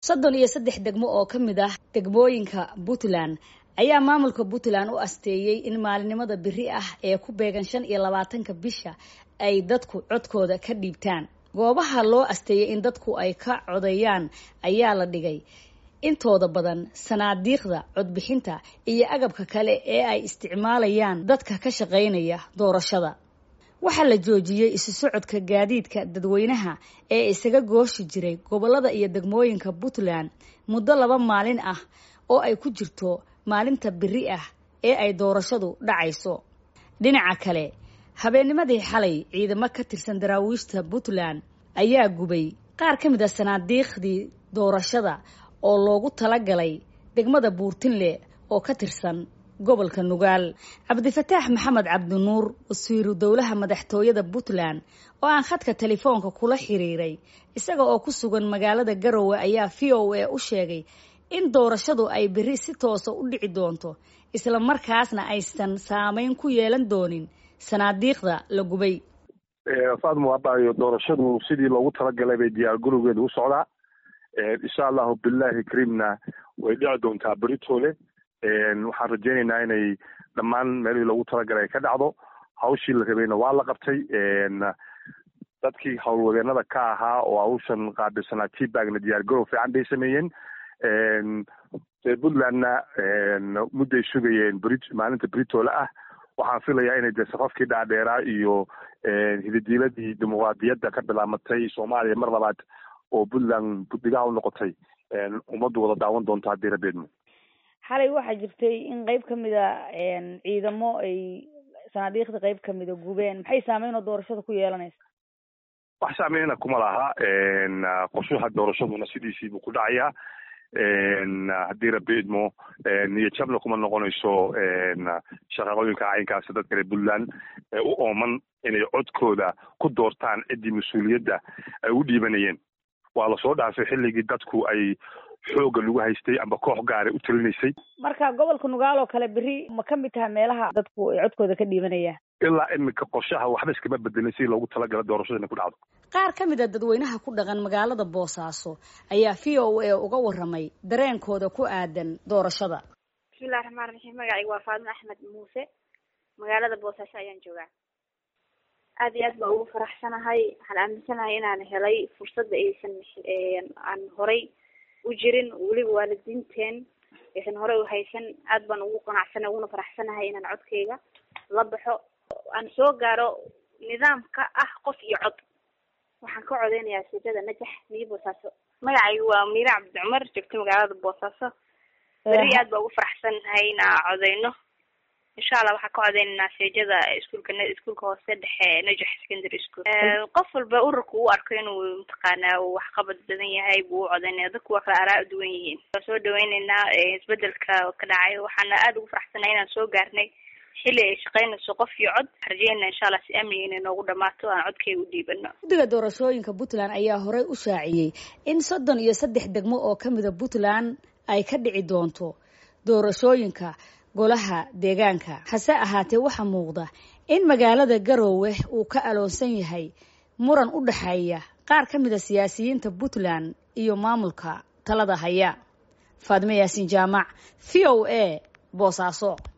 soddon iyo saddex degmo oo ka mid ah degmooyinka puntland ayaa maamulka puntland u asteeyey in maalinimada beri ah ee ku beegan shan iyo labaatanka bisha ay dadku codkooda ka dhiibtaan goobaha loo asteeyey in dadku ay ka codeeyaan ayaa la dhigay intooda badan sanaadiiqda codbixinta iyo agabka kale ee ay isticmaalayaan dadka ka shaqaynaya doorashada waxaa la joojiyey isu socodka gaadiidka dadweynaha ee isaga gooshi jiray gobolada iyo degmooyinka puntland muddo laba maalin ah oo ay ku jirto maalinta beri ah ee ay doorashadu dhacayso dhinaca kale habeennimadii xalay ciidamo ka tirsan daraawiishta puntland ayaa gubay qaar ka mid a sanaadiiqdii doorashada oo loogu talagalay degmada buurtinle oo ka tirsan gobolka nugaal cabdifataax maxamed cabdinuur wasiiru dowlaha madaxtooyada puntland oo aan khadka telefoonka kula xiriiray isaga oo ku sugan magaalada garowe ayaa v o a u sheegay in doorashadu ay beri si toosa u dhici doonto isla markaasna aysan saameyn ku yeelan doonin sanaadiiqda la gubay faadmo abaayo doorashadu sidii loogu talagalay bay diyaar garowgeeda u socdaa insha allahu bilahi kariimna way dhici doontaa beritoole waxaan rajeynaynaa inay dhammaan meelihii loogu talagalay ay ka dhacdo hawshii la rabayna waa la qabtay dadkii howlwadeenada ka ahaa oo hawshan qaabilsanaa tbagna diyaar garow fiican bay sameeyeen reer puntlandna mudday sugayeen bri maalinta britoole ah waxaan filayaa inay de safafkii dhaadheeraa iyo hididiiladii dimuqraadiyadda ka bilaamatay soomaaliya mar labaad oo puntland buddigaha u noqotay ummaddu wada daawan doonto haddii rabeedmo xalay waxaa jirtay in qeyb ka mid a ciidamo ay sanaadiiqda qeyb kamida gubeen maxay saameyn oo doorashada ku yeelanaysa wax saameyna kuma laha qorshaha doorashaduna sidiisiibuu ku dhacayaa haddii rabi idmo niyo jabna kuma noqonayso shaqaqooyinka caynkaasi dadka reer puntland ee u ooman inay codkooda ku doortaan ciddii mas-uuliyadda ay u dhiibanayeen waa lasoo dhaafay xilligii dadku ay xooga lagu haystay amba koox gaara u talinaysay marka gobolka nugaal oo kale beri ma ka mid taha meelaha dadku ay codkooda ka dhiibanayaan ilaa iminka qorshaha waxba iskama bedelin si loogu talagala doorashada inay ku dhacdo qaar ka mid a dadweynaha ku dhaqan magaalada boosaaso ayaa v o a uga waramay dareenkooda ku aadan doorashada bismillahi raxmaan raxiim magacayga waa faadimo axmed muuse magaalada boosaaso ayaan joogaa aada iyo aad baa ugu faraxsanahay waxaan aaminsanahay inaan helay fursadda aysan aan horay u jirin weliba waalidiinteen aysan horey u haysan aad baan ugu qanacsana uguna faraxsanahay inaan codkayga la baxo aan soo gaaro nidaamka ah qof iyo cod waxaan ka codeynayaa sijada najax miyo boosaaso magacaygu waa miire cabdi cumar joogto magaalada boosaaso beri aad baa ugu faraxsanahay inaa codeyno insha allah waxaan ka codeynaynaa seejada iskuulka iskuulka hoose dhexe najax secondary school qof walba ururka uu arko inuu mataqaanaa uu waxqabad badan yahay buu u codeynaya dadku waa kala araa duwan yihiin waa soo dhaweyneynaa isbedelka ka dhacay waxaana aada ugu faraxsanahay inaan soo gaarnay xilli ay shaqeynayso qof iyo cod rajeyna insha allah si amniga inay noogu dhamaato aan codkayga u dhiibano guddiga doorashooyinka puntland ayaa horey u shaaciyey in soddon iyo saddex degmo oo ka mida puntland ay ka dhici doonto doorashooyinka golaha deegaanka hase ahaatee waxaa muuqda in magaalada garoowe uu ka aloonsan yahay muran u dhexeeya qaar ka mid a siyaasiyiinta puntland iyo maamulka talada haya faadme yaasin jaamac v o a boosaaso